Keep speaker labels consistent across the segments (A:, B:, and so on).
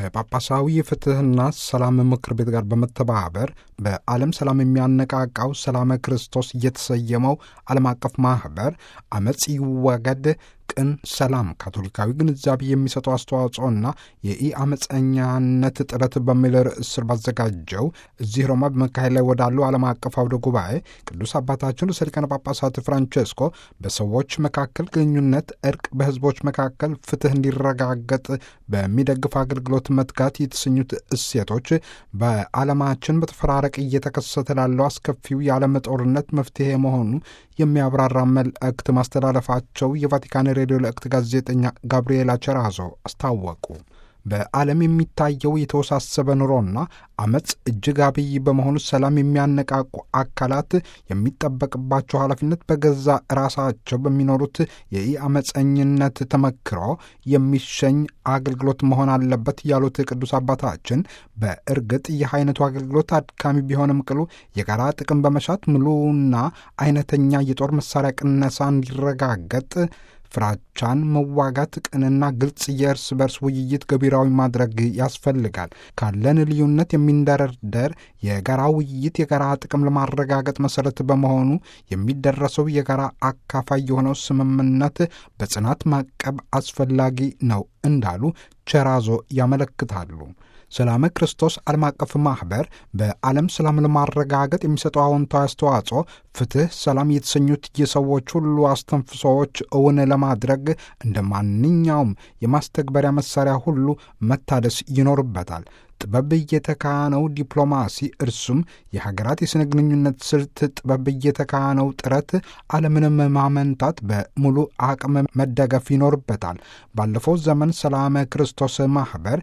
A: ከጳጳሳዊ የፍትህና ሰላም ምክር ቤት ጋር በመተባበር በዓለም ሰላም የሚያነቃቃው ሰላመ ክርስቶስ እየተሰየመው ዓለም አቀፍ ማኅበር አመፅ ይወገድ ቅን ሰላም ካቶሊካዊ ግንዛቤ የሚሰጠው አስተዋጽኦና የኢ አመፀኛነት ጥረት በሚል ርዕስ ስር ባዘጋጀው እዚህ ሮማ በመካሄድ ላይ ወዳለው ዓለም አቀፍ አውደ ጉባኤ ቅዱስ አባታችን ርዕሰ ሊቃነ ጳጳሳት ፍራንቼስኮ በሰዎች መካከል ግንኙነት፣ እርቅ፣ በህዝቦች መካከል ፍትህ እንዲረጋገጥ በሚደግፍ አገልግሎት መትጋት የተሰኙት እሴቶች በዓለማችን በተፈራረቅ እየተከሰተ ላለው አስከፊው የዓለም ጦርነት መፍትሄ መሆኑ የሚያብራራ መልእክት ማስተላለፋቸው የቫቲካን ሬዲዮ ለእክት ጋዜጠኛ ጋብርኤላ ቸራዞ አስታወቁ። በዓለም የሚታየው የተወሳሰበ ኑሮና አመፅ እጅግ አብይ በመሆኑ ሰላም የሚያነቃቁ አካላት የሚጠበቅባቸው ኃላፊነት በገዛ ራሳቸው በሚኖሩት የኢ አመፀኝነት ተመክሮ የሚሸኝ አገልግሎት መሆን አለበት ያሉት ቅዱስ አባታችን በእርግጥ ይህ አይነቱ አገልግሎት አድካሚ ቢሆንም ቅሉ የጋራ ጥቅም በመሻት ሙሉና አይነተኛ የጦር መሳሪያ ቅነሳ እንዲረጋገጥ ፍራቻን መዋጋት፣ ቅንና ግልጽ የእርስ በርስ ውይይት ገቢራዊ ማድረግ ያስፈልጋል። ካለን ልዩነት የሚንደረደር የጋራ ውይይት የጋራ ጥቅም ለማረጋገጥ መሰረት በመሆኑ የሚደረሰው የጋራ አካፋይ የሆነው ስምምነት በጽናት ማቀብ አስፈላጊ ነው እንዳሉ ቸራዞ ያመለክታሉ። ሰላመ ክርስቶስ ዓለም አቀፍ ማኅበር በዓለም ሰላም ለማረጋገጥ የሚሰጠው አዎንታዊ አስተዋጽኦ ፍትሕ፣ ሰላም የተሰኙት የሰዎች ሁሉ አስተንፍሶዎች እውን ለማድረግ እንደ ማንኛውም የማስተግበሪያ መሣሪያ ሁሉ መታደስ ይኖርበታል። ጥበብ እየተካነው ዲፕሎማሲ እርሱም የሀገራት የሥነ ግንኙነት ስልት ጥበብ እየተካነው ጥረት ዓለምንም ማመንታት በሙሉ አቅም መደገፍ ይኖርበታል። ባለፈው ዘመን ሰላመ ክርስቶስ ማኅበር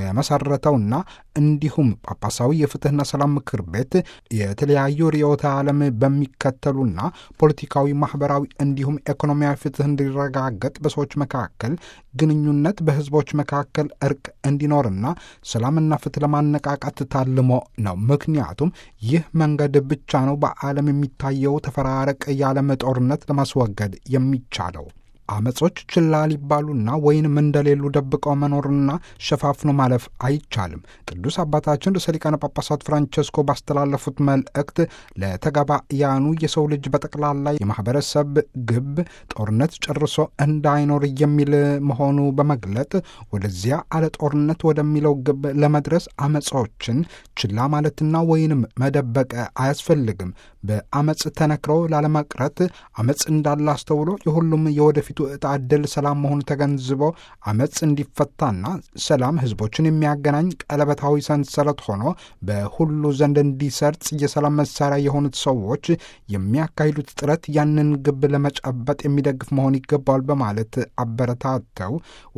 A: የመሠረተውና እንዲሁም ጳጳሳዊ የፍትሕና ሰላም ምክር ቤት የተለያዩ ርዕዮተ ዓለም በሚከተሉና ፖለቲካዊ፣ ማኅበራዊ እንዲሁም ኢኮኖሚያዊ ፍትሕ እንዲረጋገጥ በሰዎች መካከል ግንኙነት፣ በሕዝቦች መካከል እርቅ እንዲኖርና ሰላምና ፍትሕ ለማነቃቃት ታልሞ ነው። ምክንያቱም ይህ መንገድ ብቻ ነው በዓለም የሚታየው ተፈራረቅ የዓለም ጦርነት ለማስወገድ የሚቻለው። አመጾች ችላ ሊባሉና ወይንም እንደሌሉ ደብቀው መኖርና ሸፋፍኖ ማለፍ አይቻልም። ቅዱስ አባታችን ርዕሰ ሊቃነ ጳጳሳት ፍራንቸስኮ ባስተላለፉት መልእክት ለተጋባያኑ የሰው ልጅ በጠቅላላ የማኅበረሰብ ግብ ጦርነት ጨርሶ እንዳይኖር የሚል መሆኑ በመግለጥ ወደዚያ አለ ጦርነት ወደሚለው ግብ ለመድረስ አመጾችን ችላ ማለትና ወይንም መደበቅ አያስፈልግም። በአመፅ ተነክረው ላለመቅረት አመፅ እንዳለ አስተውሎ የሁሉም የወደፊቱ ዕጣ ዕድል ሰላም መሆኑ ተገንዝቦ አመፅ እንዲፈታና ሰላም ሕዝቦችን የሚያገናኝ ቀለበታዊ ሰንሰለት ሆኖ በሁሉ ዘንድ እንዲሰርጽ የሰላም መሳሪያ የሆኑት ሰዎች የሚያካሂዱት ጥረት ያንን ግብ ለመጨበጥ የሚደግፍ መሆን ይገባዋል በማለት አበረታተው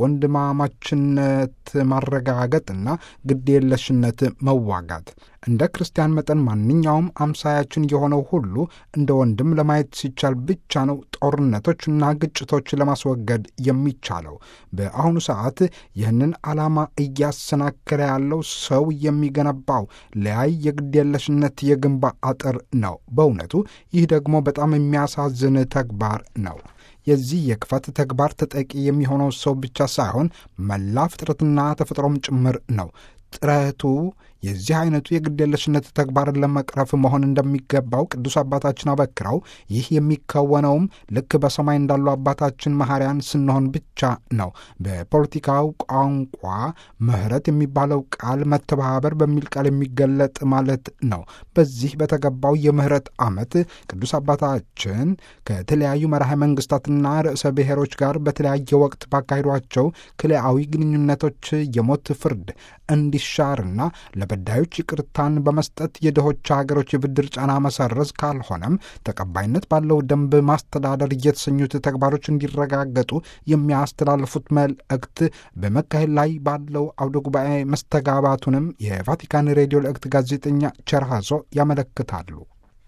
A: ወንድማማችነት ማረጋገጥና ግዴለሽነት መዋጋት እንደ ክርስቲያን መጠን ማንኛውም አምሳያችን የሆነው ሁሉ እንደ ወንድም ለማየት ሲቻል ብቻ ነው ጦርነቶችና ግጭቶች ለማስወገድ የሚቻለው። በአሁኑ ሰዓት ይህንን ዓላማ እያሰናከለ ያለው ሰው የሚገነባው ለያይ የግዴለሽነት የግንባ አጥር ነው። በእውነቱ ይህ ደግሞ በጣም የሚያሳዝን ተግባር ነው። የዚህ የክፋት ተግባር ተጠቂ የሚሆነው ሰው ብቻ ሳይሆን መላ ፍጥረትና ተፈጥሮም ጭምር ነው። ጥረቱ የዚህ አይነቱ የግዴለሽነት ተግባርን ለመቅረፍ መሆን እንደሚገባው ቅዱስ አባታችን አበክረው ይህ የሚከወነውም ልክ በሰማይ እንዳሉ አባታችን መሐሪያን ስንሆን ብቻ ነው። በፖለቲካው ቋንቋ ምሕረት የሚባለው ቃል መተባበር በሚል ቃል የሚገለጥ ማለት ነው። በዚህ በተገባው የምሕረት ዓመት ቅዱስ አባታችን ከተለያዩ መራሄ መንግስታትና ርዕሰ ብሔሮች ጋር በተለያየ ወቅት ባካሄዷቸው ክልአዊ ግንኙነቶች የሞት ፍርድ እንዲሻርና ለበዳዮች ይቅርታን በመስጠት የድሆች ሀገሮች የብድር ጫና መሰረዝ ካልሆነም ተቀባይነት ባለው ደንብ ማስተዳደር የተሰኙት ተግባሮች እንዲረጋገጡ የሚያስተላልፉት መልእክት በመካሄድ ላይ ባለው አውደ ጉባኤ መስተጋባቱንም የቫቲካን ሬዲዮ ልእክት ጋዜጠኛ ቸርሃዞ ያመለክታሉ።